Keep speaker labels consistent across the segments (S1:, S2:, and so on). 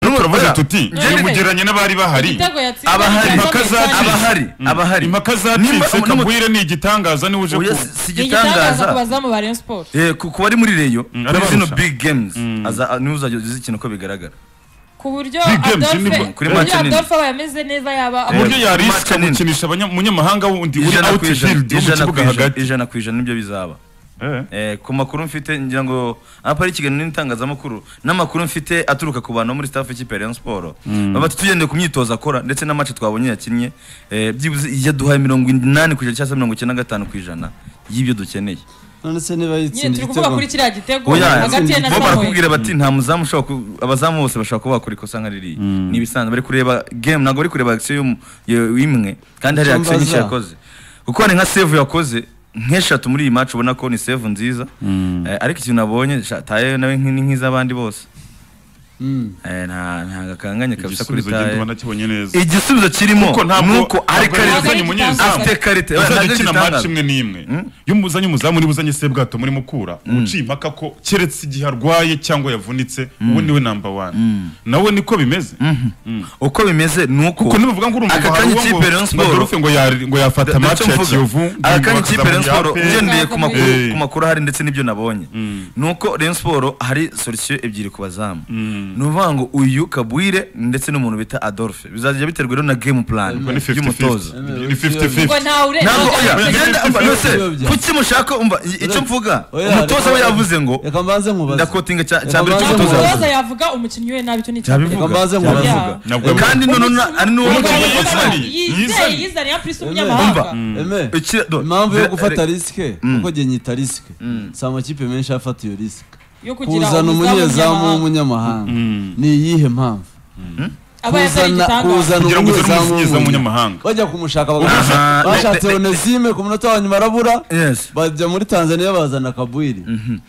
S1: turavuga
S2: oya.
S1: tuti
S3: Oya.
S1: mugeranye n'abari bahari
S3: igitego yatsinze
S2: abahari
S3: cyangwa
S1: impaka
S3: Methane.
S1: zacitse.
S2: abahari abahari
S1: impaka
S2: Nimba-
S1: zacitse
S2: nimba-
S1: kabwire ni igitangaza niwe uje
S2: oya
S1: kumva
S2: si- si
S3: ni igitangaza ku
S2: igitangaza
S3: bazamu ba rayon sport
S2: Eh, ku ku bari muri reyo kuri
S1: arabarusha.
S2: zino big games aza- a- niwe uzajya uzi ikintu uko bigaragara
S3: ku buryo
S1: Big games
S3: Adolphe
S1: ni-
S2: kuri
S3: ku buryo
S2: match nini.
S3: Adolphe aba yameze neza yaba
S1: ku buryo
S2: Eh,
S1: yarisika
S2: match nini.
S1: gukinisha abanya- umunyamahanga wundi uri
S2: ijana ku ijana
S1: outfield wo mu
S2: ijana ku
S1: kibuga
S2: ijana-
S1: hagati
S2: ijana ku ijana nibyo bizaba
S1: Eh.
S2: Eh, ku makuru mfite ngira ngo ahapari ikiganiro n'itangazamakuru n'amakuru mfite aturuka ku bantu bo muri staff y'ikipe ya Rayon Sport baba tugende ku myitozo akora ndetse n'amace twabonye yakinnye eh, byibuze yaduhaye mirongo inani ku ijana cyangwa se mirongo icyenda na gatanu ku ijana y'ibyo dukeneye
S4: none se niba
S3: nyine
S4: yitsinda
S3: turi kuvuga
S4: igitego
S3: kuri kiriya gitego
S2: Oya,
S3: hagati ye na
S2: bo
S3: samuel
S2: barakubwira bati nta muzamu ushobora ku- abazamu bose bashobora kuba bakora ikosa nka ririya ni ibisanzwe bari kureba game ntabwo bari kureba action y'um- yo- imwe kandi hari
S4: Icyo
S2: action nyinshi
S4: mbaza.
S2: yakoze kuko hari nka save yakoze nk'eshatu muri iyi match ubona ko ni save nziza Eh, ariko ikintu nabonye sha, tayo nawe nk- ni nk'iz'abandi bose
S4: Mm.
S2: Eh, nta nta gakanganye kabisa kuri
S1: igisubizo genda
S2: tayo
S1: banakibonye neza
S2: igisubizo kirimo
S1: Kuko ntabwo-
S2: ni uko ari
S1: ntabwo
S2: karite
S1: yazanye umunyezamu.
S2: afite karite Oya,
S1: uzajya
S2: ntabwo ari
S1: ukina match
S2: igitangaza.
S1: imwe n'imwe iyo muzanye umuzamu niba uzanye sebwato muri mukura uciye impaka ko keretse igihe arwaye cyangwa yavunitse uwo niwe namba wani nawe niko bimeze
S2: uko bimeze ni uko
S1: kuko nibavuga ngo urumva
S2: aka
S1: ngo hari
S2: kanya
S1: uwo
S2: ikipe ya Rayon
S1: ngo
S2: Sport-
S1: Adolphe ngo yari- ngo yafata
S2: Da-
S1: match
S2: dacyo
S1: ya
S2: mvuga.
S1: Kiyovu
S2: Aka kanya ikipe Rayon Sport ugendeye ku
S3: Eh.
S2: makuru
S1: Eh.
S2: ku makuru ahari ndetse n'ibyo nabonye ni uko Rayon Sport hari solution ebyiri ku bazamu ni ukuvuga ngo uyu Kabwire ndetse n'umuntu bita Adolphe bizajya biterwa rero na game plan
S1: ni 50-50
S2: y'umutoza
S1: ni 50-50
S3: ngo ntawe
S2: ntabwo oya
S1: Oya,
S3: urenga
S2: genda umva nose
S4: bifite- bifite-
S2: kuki mushaka umva i- icyo mvuga
S4: Oya,
S2: umutoza
S4: reka-
S2: we yavuze ngo
S4: reka mbanze nkubaze
S2: ndakotinga cya cya mbere
S4: Reka
S3: Ntabwo
S2: cy'umutoza
S4: baze
S2: yavuze
S3: umutoza yavuga umukinnyi we nabi icyo ni
S2: cyabivuga
S4: Reka mbanze nkubaze.
S2: cyabivuga
S1: Ntabwo
S2: kandi
S1: yabivuga.
S2: noneho na- ari n'uwo
S1: Umukinnyi yavuze.
S2: mutoza yavuze
S1: Yizanye.
S3: yizaniye apurisi
S4: Umva.
S3: umunyamahanga
S4: Eme,
S2: Iki- do-
S4: impamvu yo
S2: re-
S4: gufata
S2: re-
S4: risike kuko njye nyita risike si amakipe menshi afata iyo risike
S3: yo kugira
S4: kuzana umunyezamu
S3: umunyezamu
S4: w'umunyamahanga ni iyihe mpamvu
S3: aba yatari igitangaza
S1: Kugira ngo uzane umunyezamu w'umunyamahanga.
S4: bajya kumushaka
S2: Aha,
S4: bakamushaka
S2: ne-
S4: bashatse
S2: ne-
S4: onesime ku munota wa nyuma arabura
S2: Yes.
S4: bajya muri tanzania bazana kabwiri
S2: Dore-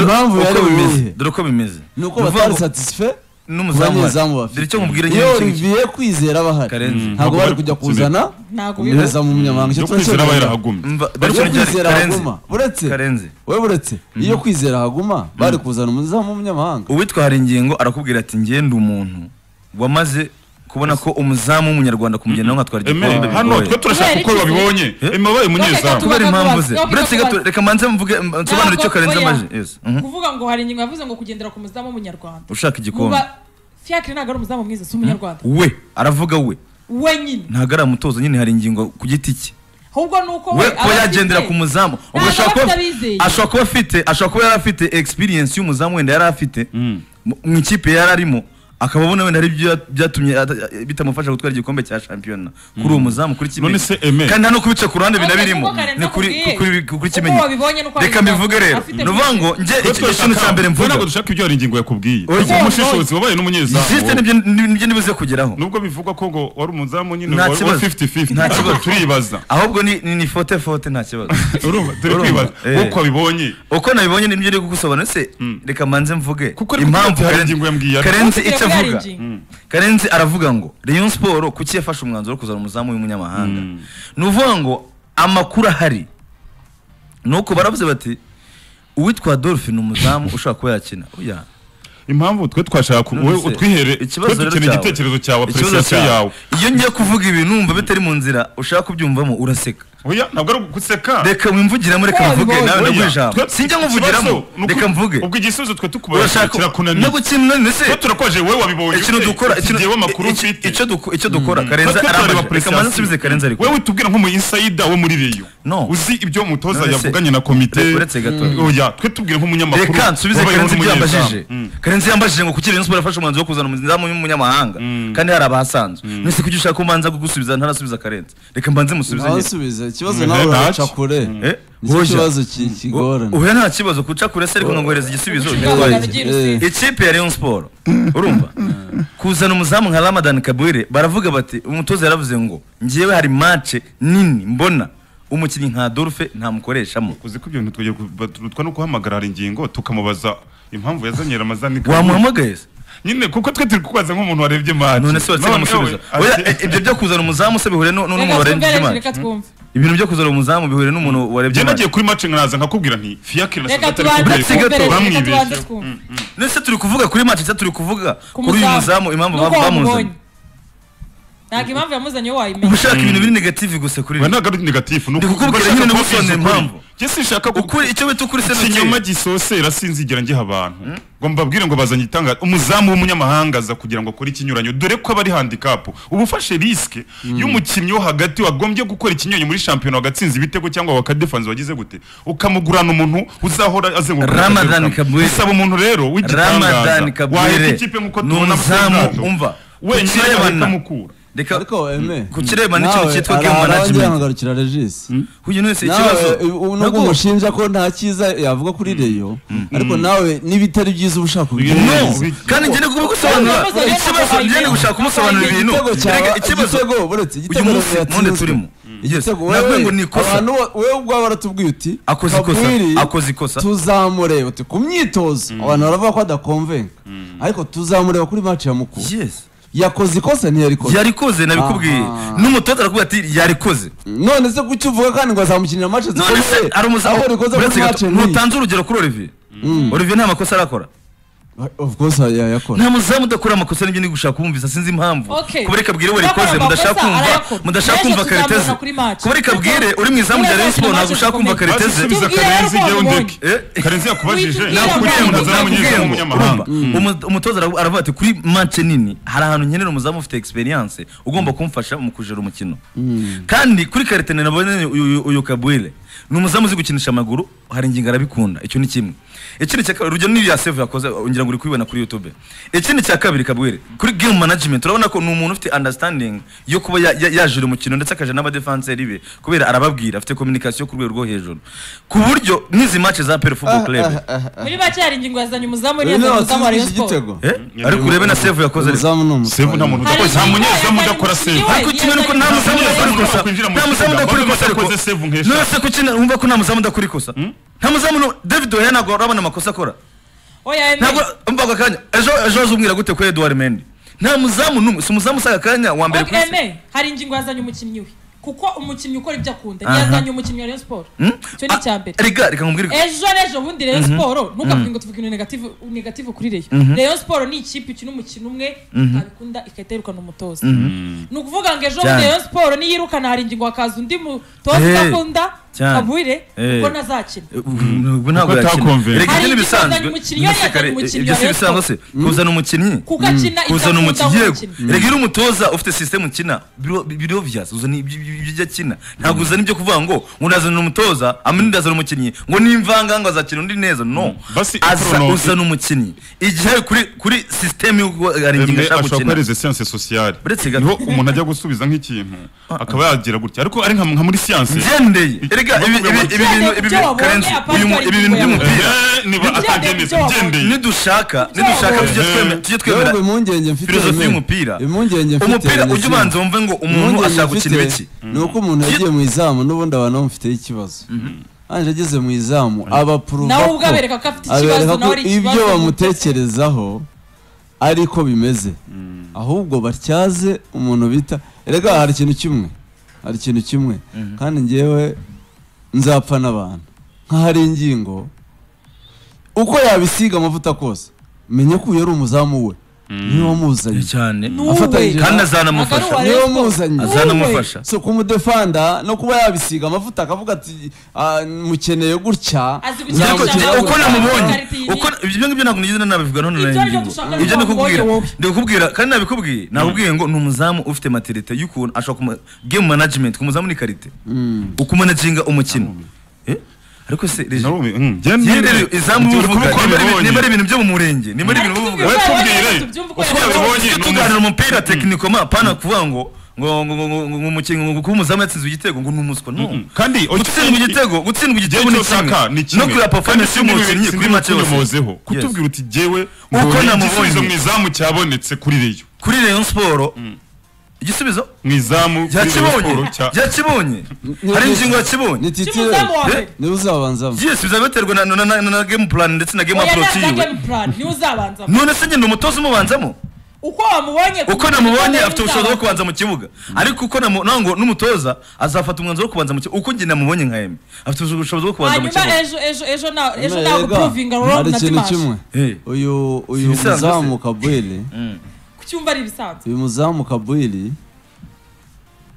S4: impamvu
S2: uko
S4: yari
S2: bimeze
S4: iyihe
S2: dore uko bimeze
S4: ni uko
S2: Ni ukuvuga
S4: batari
S2: ngo-
S4: satisfe
S2: n'umuzamu
S4: abanyezamu
S2: wa
S4: bafite.
S2: dore icyo mubwira
S4: iyo
S2: nyine ni iki-
S4: olivier kwizera aba ahari
S2: Karenzi.
S4: ntabwo bari kujya
S1: Ntabwo bari
S4: kuzana
S3: ntabwo bibaza
S4: umunyezamu w'umunyamahanga
S1: yo
S4: Icyo
S1: kwizera aba
S4: turacyabona.
S1: yarahagumye
S2: Mva-
S4: Iyo
S2: dore icyo ngicyo-
S4: kwizera
S2: Karenzi.
S4: haguma uretse
S2: Karenzi
S4: we buretse iyo kwizera haguma bari kuzana umuzamu w'umunyamahanga
S2: uwitwa Haringingo arakubwira ati ngende umuntu wamaze kubona ko umuzamu w'umunyarwanda kumugenda nkatwara
S1: Eme,
S2: igikombe
S1: hano twe
S2: bigoye.
S1: turashaka uko babibonye
S2: Eh?
S1: eme wabaye umunyezamu
S2: kubera impamvu ze
S3: Ntabwo
S2: uretse gato
S3: tubaza.
S2: reka manze mvuge nsobanure icyo
S3: Ntabwo
S2: karenze
S3: oya.
S2: amaje Yes. Mhm.
S3: kuvuga ngo hari ingingo yavuze ngo kugendera ku muzamu w'umunyarwanda
S2: ushaka igikombe
S3: Muba- fiacre ntabwo ari umuzamu mwiza si umunyarwanda
S2: we aravuga we
S3: wenyine
S2: ntabwo ari amutoza nyine hari ingingo ku giti cye
S3: ahubwo ni uko
S2: we
S3: we
S2: kuba yagendera ku muzamu ubwo
S3: Ntabwo
S2: ashobora
S3: aba
S2: kuba
S3: afite abizeye.
S2: ashobora kuba afite ashobora kuba yari afite experience y'umuzamu wenda yari afite mu mu ikipe yari arimo akaba abona wenda ari byo byatumye ata- bitamufasha gutwara igikombe cya shampiyona kuri uwo muzamu kuri kimwe
S1: None se, Aime?
S2: kandi hano kubica ku ruhande
S3: Ariko
S2: binabirimo
S3: kuko Karenzi
S2: ni kuri
S3: akubwiye.
S2: kuri kuri
S3: Uko
S2: kimenyi
S3: wabibonye nuko
S2: reka
S3: wabivuga.
S2: mbivuge rero
S3: Afite
S2: ni ukuvuga ngo njye iki kintu cya mbere mvuga
S1: ntabwo dushaka ibyo hari ingingo yakubwiye
S2: Oya.
S1: kuko umushishozi wabaye
S2: sisite
S1: n'umunyezamu
S2: nibyo nibyo nibuze kugeraho
S1: nubwo bivugwa ko ngo wari umuzamu nyine
S2: Nta
S1: wari
S2: kibazo.
S1: 50-50
S2: Nta
S1: ariko
S2: kibazo.
S1: turibaza
S2: ahubwo ni ni- ni fote fote nta kibazo
S1: urumva turi
S2: Urumva?
S1: kwibaza
S2: Eh.
S1: uko abibonye
S2: uko nabibonye nibyo uri kugusobanura se reka manze mvuge
S1: Kuko ariko kuko hari ingingo yambwiye, ariko-
S2: karenzi
S3: Kuko
S2: icyo
S3: kuko hari
S2: avuga
S3: ingingo.
S2: Mm. karenzi aravuga ngo rayon siporo kuki yafashe umwanzuro wo kuzana umuzamu w'umunyamahanga ni uvuga ngo amakuru ahari ni uko baravuze bati uwitwa adolphe ni umuzamu ushobaka kuba yakina oya
S1: impamvu twe twashaka ku- wowe
S2: None se,
S1: utwihere twe
S2: rero
S1: dukeneye
S2: cyawe-
S1: igitekerezo cyawe
S2: ikibazo
S1: apreciation
S2: cyawe.
S1: yawe
S2: iyo ngiye kuvuga ibi numva bitari mu nzira ushaka kubyumvamo uraseka
S1: oya ntabwo ari uguseka
S2: reka mwimvugiramo reka
S3: Oya,
S2: mvuge nawe
S1: Oya,
S2: ndaguha ijambo
S1: twe-
S2: sinjya
S1: ikibazo
S2: nkuvugiramo
S1: ni uku-
S2: reka mvuge
S1: ubwo igisubizo twe tukubaza
S2: urashaka
S1: kirakunaniye
S2: no gukinana ese
S1: twe turakoje wowe wabibonye
S2: ikintu
S1: ute?
S2: dukora
S1: Iki
S2: ikintu-
S1: gihe w'amakuru
S2: iki-
S1: ufite
S2: icyo duko- icyo dukora karenza
S1: Twe turareba
S2: arambaje reka
S1: apreciation.
S2: maze nsubize karenza ariko
S1: wowe tubwira nk'umu insayida wo muri reyo
S2: No.
S1: uzi ibyo umutoza
S2: None se-
S1: yavuganye na komite
S2: Re- uretse gato.
S1: Mm. oya twe tubwire nk'umunyamakuru
S2: reka nsubize
S1: wabayeho
S2: karenzi ibyo
S1: n'umunyezamu.
S2: yambajije
S1: Mm.
S2: karenzi yambajije ngo kuki rayon sport yafashe umwanzuro wo kuzana umuzamu w'umunyamahanga kandi hari abahasanzwe nese kuki ushaka ko mbanza kugusubiza ntarasubiza karenzi reka mbanze musubize nyine
S4: abasubiza ikibazo
S1: Mm,
S4: nawe
S1: ntacyo.
S4: uraca kure
S2: Eh,
S4: nicyo
S2: hoja.
S4: kibazo ki- kigorana
S2: uhuye nta kibazo kuca kure se ariko ngohereza igisubizo
S3: Ubucuruzi
S2: ugitwaye.
S3: bw'abagabo ry'i Rusizi.
S2: ikipe ya rayon sport urumva kuzana umuzamu nka ramadan kabwire baravuga bati umutoza yaravuze ngo ngewe hari mace nini mbona umukinnyi nka dorfe ntamukoreshamo
S1: uzi ko ibyo bintu twajya ku- batutwa no guhamagara hari ingingo tukamubaza impamvu yazanye ramazani Kabura.
S2: wamuhamagaye se
S1: nyine kuko twe turi kubaza nk'umuntu warebye mati
S2: none se watsinda amusubiza oya e- ibyo byo kuzana umuzamu se bihure nu- n'umwe
S3: reka
S2: warengeje
S3: twumve
S2: imana
S3: reka twumve
S2: ibintu byo kuzana umuzamu bihure n'umuntu warebye
S1: njye
S2: amazi.
S1: nagiye kuri match nkaraza nkakubwira nti fiakire na
S3: reka
S1: Sabata ari
S3: tubanze
S1: ku rwego,
S2: gato,
S3: twumvire reka tubanze
S1: bamwibeshyeho
S3: twumve
S2: ndetse turi kuvuga kuri match se turi kuvuga
S3: ku
S2: kuri uyu muzamu impamvu
S3: Nuko
S2: bamu- bamuzanye
S3: wamubonye. ntabwo impamvu yamuzanye yo wayimenya
S2: ubushaka ibintu biri negative gusa kuri
S1: we
S2: njye.
S1: ntabwo ari negatifu ni
S2: Ndikukubwira
S1: ugashaka
S2: nyine
S1: kubabwiza
S2: n'ubusobanuro
S1: ukuri.
S2: impamvu.
S1: Njye sinshaka
S2: ukuri icyo bita ukuri se
S1: ikinyoma gisosera sinzigera ngiha abantu ngo mbabwire ngo bazanye itangazo umuzamu w'umunyamahanga aza kugira ngo akore ikinyuranyo dore ko aba ari handikapu uba ufashe risike y'umukinnyi wo hagati wagombye gukora ikinyuranyo muri shampiyona wagatsinza ibitego cyangwa wakadefanze wagize gute ukamugurana umuntu uzahora azenguruka
S2: Ramadan Kabuye.
S1: usaba umuntu rero w'igitangaza
S2: Ramadan Kabuye.
S1: wahita ikipe nk'uko
S2: Ni
S1: tubona mu
S2: umuzamu,
S1: bwato.
S2: umva.
S1: wenyine
S2: Kukirebana.
S1: akamukura
S2: reka
S4: ariko eme
S2: kukirebana n'ikintu cyitwa game management
S4: management regisi
S2: uyu wese ikibazo
S4: nawe ubu nubwo
S2: Ntabwo-
S4: umushinja ko nta cyiza yavuga kuri reyo ariko nawe n'ibitari byiza uba ushaka
S1: No,
S4: kubigerageza
S1: bi-
S2: kandi ngende kugusobanura
S3: Ibibazo biri
S2: ikibazo
S3: ntabwo
S2: ngende gushaka kumusobanurira ibintu
S4: igitego cyawe
S2: Erega ikibazo
S4: igitego buretse igitego
S2: uyu munsi
S4: Reyo yatsinzwe.
S2: none turimo Yes.
S4: igitego
S2: Navuga
S4: wewe
S2: ngo ni ikosa.
S4: abantu bo- wewe ubwawe waratubwiye uti
S2: Akoze ikosa,
S4: "Kakwiri,
S2: akoze ikosa."
S4: tuzamureba uti ku myitozo abantu baravuga ko adakomvenga ariko tuzamureba kuri match ya mukuru
S2: Yes.
S4: yakoze ikosa ntiyarikoze
S2: yarikoze nabikubwiye
S4: Aha.
S2: n'umutoza arakubwira ati yarikoze
S4: none se kuki uvuga kandi ngo azamukinira match
S2: none se
S4: zikomeye
S2: ari umuzamu
S4: aho rikoze
S2: Uretse
S4: kuri match
S2: gato,
S4: n'iyi
S2: ntutanze urugero kuri olivier olivier nta makosa arakora
S4: of course yayakora
S2: nta muzamu udakora amakosa nibyo ndi gushaka kumvumvisa sinzi impamvu
S3: Okay.
S2: kuba reka bwire we
S3: Udakora
S2: rikoze mudashaka
S3: amakosa,
S2: kumva
S3: arayakora.
S2: mudashaka
S3: Benshi
S2: kumva
S3: tuzamubona
S2: kariteze
S3: kuri match.
S2: kuba reka bwire uri mu izamu rya
S3: Neza
S2: Rayon Sport
S3: tuzamubona
S2: ntabwo ushaka
S3: kuri
S2: kumva
S3: match.
S2: kariteze
S1: Bazi subiza
S3: Tubwira
S1: karenzi
S3: rero
S1: njyewe
S3: ko
S1: undeke
S2: wabibonye.
S1: karenzi yakubajije
S3: Witubwira
S1: nakubwira
S3: rero
S1: ngo
S3: ko
S1: ntazamugire
S2: nakubwiye ngo
S1: nk'umunyamahanga
S2: urumva umu- umutoza aravu- aravuga ati kuri manche nini hari ahantu nkenera umuzamu ufite experience ugomba kumfasha mu kujera umukino kandi kuri karitene nabonye uyu- uyu- uyu kabwire ni umuzamu uzi gukinisha amaguru hari ingingo arabikunda icyo ni kimwe ikindi cya kabiri urugero n'iriya save yakoze ngira ngo uri kuyibona kuri youtube ikindi cya kabiri kabwire kuri game management urabona ko ni umuntu ufite understanding yo kuba ya- ya- yajura umukino ndetse akaja n'abadefanseri be kubera arababwira afite communication ku rwego rwo hejuru ku buryo n'izi match za pere football club
S3: muri make hari ingingo yazanye umuzamu
S4: Uyu
S3: yazanye
S4: niwe
S3: umuzamu wa
S4: watsinze
S3: Rayon
S4: iki
S3: Sport
S4: gitego
S2: Eh? ariko urebe na save yakoze ariko
S4: umuzamu ni umusore
S1: sebu nta muntu
S3: Hari
S1: udakora nta
S3: ingingo
S1: munyezamu
S3: yazanye
S1: udakora
S3: umukinnyi
S1: sebu
S3: we.
S2: ariko kimwe nuko nta muzamu udakora ikosa nta muzamu udakora ikosa ariko nonese kuki wumva ko nta muzamu udakora ikosa nta muzamu nu- david oya ntabwo urabona amakosa akora
S3: oya eme
S2: ntabwo umva ako kanya ejo ejo uzumwira gute kuri edouard mendi nta muzamu n'umwe si umuzamu usaga akanya wa mbere
S3: Ok,
S2: ku isi
S3: eme hari ingingo yazanye umukinnyi we kuko umukinnyi ukora ibyo akunda
S2: Aha.
S3: yazanye umukinnyi wa Rayon Sport
S2: Hmm?
S3: icyo ni
S2: Ah,
S3: icya mbere
S2: rega reka nkubwire
S3: ejo n'ejo bundi Rayon Sport ntukavuge ngo tuvuge ibintu negative negative kuri Rayon Rayon Sport ni ikipe ikina umukino umwe ikabikunda ikahita yirukana umutoza ni ukuvuga ngo ejo bundi
S2: Cyane.
S3: Rayon Sport niyirukana hari ingingo hakaza undi mutoza
S2: Eh,
S3: udakunda
S2: cyane.
S3: kabwire
S2: Eh.
S3: ubwo ntazakina
S2: ubwo ntabwo
S1: Kuko
S2: yakina
S1: atakumvira.
S2: reka ibyo
S3: Hari
S2: ni
S3: ingingo
S2: ibisanzwe
S3: yazanye umukinnyi, yari yazanye
S2: Kare-
S3: umukinnyi
S2: ibyo
S3: wa
S2: si
S3: Rayon
S2: ibisanzwe se kuzana umukinnyi
S3: kuko akina
S2: kuzana
S3: ikakunda
S2: umukinnyi
S3: uwo
S2: yego
S3: mukino
S2: rega iyo uri umutoza ufite sisitemu ukina biro- biri obvious uzana ibyo ibyo- ibyo akina ntabwo uzana ibyo kuvuga ngo ngo ndazana umutoza amini ndazana umukinnyi ngo nimvanga ngo azakina undi neza no
S1: Basi,
S2: aza
S1: Bruno-
S2: uzana umukinnyi igihe kuri kuri sisitemu y'uko hari ingingo ashaka
S1: ashobora
S2: gukina
S1: kuhereza siyanse sosiyale
S2: Uretse gato.
S1: niho umuntu ajya gusubiza nk'ikintu akaba yagira gutya ariko ari nka nka muri siyanse
S2: ngendeye rega ibi ibi
S1: Ugendeye
S2: ibi bintu
S3: ku
S2: ibi
S3: byo
S2: bintu
S3: wabonye,
S2: karenzi
S3: apart
S2: uyu mu-
S3: hari
S2: ibi bintu
S3: ingingo
S2: by'umupira
S1: Eh, niba
S3: Ugendeye
S1: atabyemeza
S3: ku byo
S1: ugendeye
S2: nidushaka nidushaka tujye
S1: wabonye.
S2: twemera tujye
S4: Yewe
S2: twemera
S4: impungenge mfite
S2: filozofi
S4: Aime.
S2: y'umupira
S4: impungenge mfite
S2: umupira
S4: ni
S2: ujya
S4: iki?
S2: ubanza wumve ngo umuntu
S4: Impungenge
S2: ashaka gukina
S4: mfite
S2: iki
S4: ni uko umuntu yagiye mu izamu n'ubundi abantu bamufiteho ikibazo ange ageze mu izamu abapuruva
S3: nawe ubwo abereka ko afite ikibazo
S4: abereka ko
S3: nawe ari ikibazo
S4: ibyo bamutekerezaho ariko bimeze ahubwo batyaze umuntu bita erega hari ikintu kimwe hari ikintu kimwe kandi ngewe nzapfa n'abantu nk'ahari ingingo uko yabisiga amavuta kose menye ko uyu ari umuzamu we niwe wamuzanye
S2: cyane
S3: N'uwe.
S4: afatanyije na-
S2: kandi azanamufasha
S3: Ntabwo ari
S4: niwe
S3: Rayon Sport.
S4: wamuzanye
S3: N'uwe.
S2: azanamufasha
S4: so kumudefanda no kuba yabisiga amavuta akavuga ati "Ah, mukeneye gutya
S3: Azi gukinisha
S2: Ariko
S3: Cyangwa
S2: njye-
S3: cyangwa
S2: uko namubonye
S3: ikarita iyi
S2: uko ibyo ngibyo ntabwo nigeze nabivuga none
S3: Ibyo
S2: nari
S3: aribyo
S2: ngingo.
S3: dushaka
S2: ibyo
S3: ngo
S2: ndikubwira
S3: wowe.
S2: ndikubwira kandi nabikubwiye nakubwiye ngo ni umuzamu ufite materite y'ukuntu ashobora kuma game management ku muzamu ni karite ukumanaginga umukino Eh? ariko se rege Njye rero izamu uvuga niba ari ibi- niba ari ibintu byo mu murenge niba ari ibintu uvuga
S1: we
S3: Ariko
S1: tubwire,
S3: tubyumve, tubyumve uko
S1: uko
S3: yabibonye.
S1: yabibonye.
S2: Iyo tuganira umupira tekinikoma pana kuvuga ngo ngo ngo ngo ngo ngo umukinnyi ngo kuba umuzamu yatsinze igitego ngo ni umuswa no
S1: kandi
S2: gutsindwa igitego gutsindwa igitego
S1: Igihe
S2: ni
S1: cyose aka ni
S2: kimwe
S1: kimwe
S2: no kureba performance y'umukinnyi kuri match yose
S1: muyobozeho kutubwira uti jyewe
S2: Uko
S1: mbonye
S2: namubonye.
S1: igisubizo mu izamu cyabonetse kuri reyo
S2: kuri Rayon Sport igisubizo
S1: mu izamu kuri Rayon
S2: yakibonye
S1: Sport cya-
S2: yakibonye hari ingingo yakibonye
S4: ni titire
S3: cy'umuzamu wa mbere
S4: niwe uzabanzamo
S2: yes biza biterwa na, na, na, na game plan ndetse na game
S3: oya
S2: approach
S3: neza game
S2: yiwe
S3: plan niwe uzabanza
S2: none se nyine umutoza umubanzamo
S3: uko wamubonye
S2: uko namubonye afite ubushobozi bwo kubanza mu kibuga ariko uko namu- naho ngo n'umutoza azafata umwanzuro wo kubanza mu kibuga uko njye namubonye nka eme afite ubushobozi bwo kubanza mu
S3: hanyuma
S2: kibuga
S3: ejo ejo ejo na ejo
S4: Ega,
S3: naguprovinga wrong
S4: hari
S3: na
S4: ikintu
S3: dimash
S4: kimwe
S2: Eh.
S4: uyu uyu
S2: Ibisanzwe se.
S4: muzamu kabwiri
S2: Mm.
S3: kucyumva ari ibisanzwe
S4: uyu muzamu kabwiri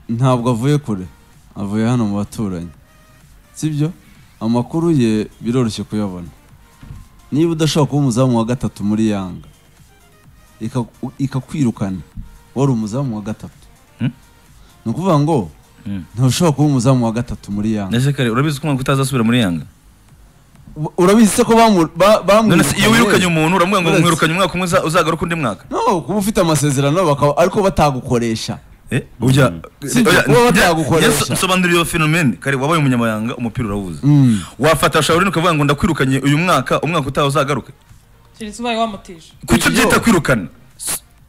S4: ntabwo avuye kure avuye hano mu baturanyi sibyo amakuru ye biroroshye kuyabona niba udashobora kuba umuzamu wa gatatu muri yanga ikaku- ikakwirukana wari umuzamu wa gatatu
S2: Hmm?
S4: ni ukuvuga ngo
S2: Hmm.
S4: ntushobora kuba umuzamu wa gatatu muri yanga
S2: ndetse kare urabizi ko umwaka utazasubira muri yanga
S4: U- urabizi se ko bamu- ba-
S2: none se iyo wirukanye
S4: bamwirukanye
S2: umuntu uramubwira ngo
S4: Uretse.
S2: mwirukanye umwaka umwe uza- uzagaruka undi mwaka
S4: no kuba ufite amasezerano bakaba ariko batagukoresha
S2: Eh, ujya
S4: Si ibyo, kuba batagukoresha.
S2: nsobanurira iyo fenomene kare wabaye umunyamabanga umupira urawuzi
S4: Mm.
S2: wafata shawurine ukavuga ngo ndakwirukanye uyu mwaka umwaka utaha uzagaruke
S3: keretse ubaye wamutije
S2: kuki
S4: Iyo.
S2: byita kwirukana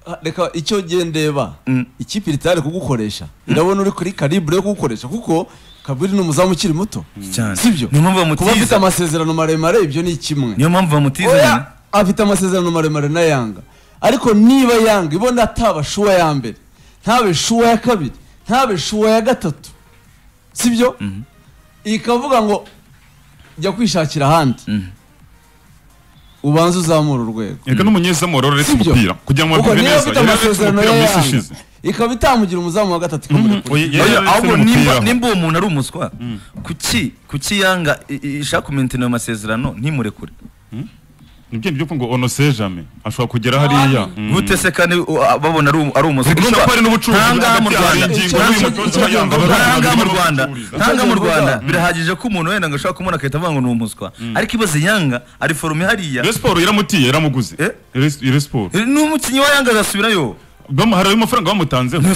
S4: Ah, reka icyo gihe ndeba
S2: Mm.
S4: ikipe iritari kugukoresha irabona uri kuri karibre yo kugukoresha kuko kabiri ni umuzamu ukiri muto
S2: cyane
S4: sibyo
S2: niyo mpamvu
S4: kuba afite
S2: bamutiza
S4: amasezerano maremare ibyo ni kimwe
S2: niyo mpamvu bamutiza
S4: Oya,
S2: nyine
S4: afite amasezerano maremare na yanga ariko niba yanga ibona ataba shuwa ya mbere ntabe shuwa ya kabiri ntabe shuwa ya gatatu sibyo ikavuga ngo jya kwishakira ahandi
S2: Mhm.
S4: ubanze uzamura urwego
S1: reka n'umunyezamu wari wararetse
S4: Sibyo.
S1: umupira kugira ngo
S4: ubwo
S1: bavuge
S4: niba
S1: neza
S4: afite
S1: yari yararetse
S4: amasezerano
S1: umupira
S4: ya
S1: mu isi
S4: yanga
S1: ishize
S4: ikaba itamugira umuzamu wa gatatu ikamureka
S1: Mhm. Oya, yari
S2: Oya,
S1: yararetse
S2: ahubwo
S1: n'umupira
S2: nimba
S1: aho.
S2: nimba uwo muntu ari umuswa kuki kuki yanga i- i- ishaka kumentena ayo masezerano ntimurekure
S1: nibyo nibyo ngo ono se jame ashobora kugera hariya Mm.
S2: gute se kandi u- a- babona ari umu- ari umuswa
S1: Zidusha
S2: Urumva,
S1: kwari n'ubucuruzi
S2: nta ngaha mu
S1: hagati hari
S2: Rwanda
S1: ingingo
S2: nta-
S1: y'uyu mutoza wa Yanga,
S2: nta- nta
S1: barabona
S2: ngaha mu
S1: barimo
S2: Rwanda
S1: gucuruza.
S2: nta ngaha mu
S4: Icyo
S2: Rwanda
S4: kivuga.
S2: birahagije ko umuntu wenda ngo ashaka kumubona akahita avuga ngo ni umuswa ariko ibaze yanga ari forume hariya
S1: Rayon Sport yaramutiye yaramuguze
S2: Eh?
S1: Rayon- Rayon Sport
S2: n'umukinnyi wa yanga azasubirayo
S1: bamuhara amafaranga bamutanzeho Ibi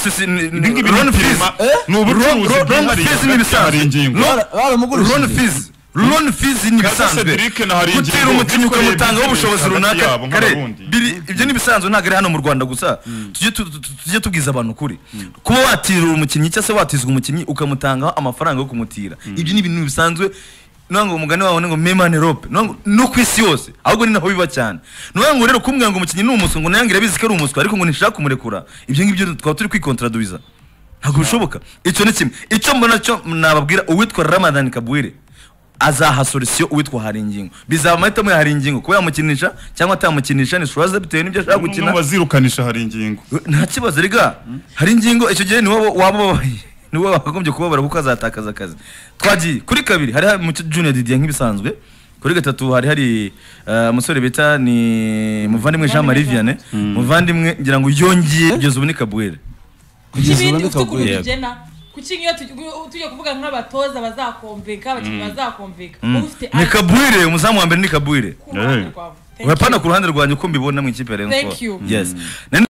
S1: ngibi ni firima, ni ubucuruzi bwihariye hagati hari ingingo
S2: No.
S4: baramugurishije
S2: loan fees loan fees ni ibisanzwe
S1: Cedric na hari
S2: gutera
S1: ingingo
S2: umukinnyi
S1: bikoreye business
S2: ukamutangaho ubushobozi
S1: hagati
S2: runaka
S1: yabo
S2: kare
S1: nk'abarundi.
S2: biri- ibyo ni ibisanzwe ntabwo ari hano mu rwanda gusa tujye tu- tu- tujye tubwiza abantu ukuri kuba watirira umukinnyi cyangwa se watizwa umukinnyi ukamutangaho amafaranga yo kumutira ibyo ni ibintu bisanzwe nuvuga ngo umugani wawe ni ngo memane rope nuvuga ngo no ku isi yose ahubwo ni naho biba cyane nuvuga ngo rero kumbwira ngo umukinnyi ni umuswa ngo nayange irabizi ko ari umuswa ariko ngo ntishaka kumurekura ibyo ngibyo twaba turi kwikontradwiza ntabwo bishoboka icyo ni kimwe icyo mbona cyo nababwira uwitwa ramadan kabwire azaha solisiyo uwitwa hari ingingo bizaba amahitamo ya hari ingingo kuba yamukinisha cyangwa atamukinisha ni suraze bitewe n'ibyo ashaka
S1: gukina
S2: gukina
S1: bazirukanisha hari ingingo
S2: nta kibazo riga hari ingingo icyo gihe niwe waba ubabaye niwe wakagombye kubabara kuko azatakaza akazi twagiye kuri kabiri hari hari mu junior didier nk'ibisanzwe kuri gatatu hari hari eh, umusore bita ni muvandimwe jean marie vianney muvandimwe ngira ngo yongeye kugeza ubu ni kabwire
S4: kugeza ubu
S3: ikibindi ufite ukuntu
S4: ntikagwira
S3: tugena kuki nk'iyo tugi- tujya kuvuga nk'abatoza bazakomveka abakinnyi bazakomveka uba ufite
S2: ni kabwire umuzamu wa mbere ni kabwire
S3: ku ruhande
S1: Eh.
S3: rwawe Thank you.
S2: urapana ku ruhande rwanjye uko mbibona mu ikipe ya Rayon
S3: Thank
S2: Sport.
S3: you.
S2: yes Na-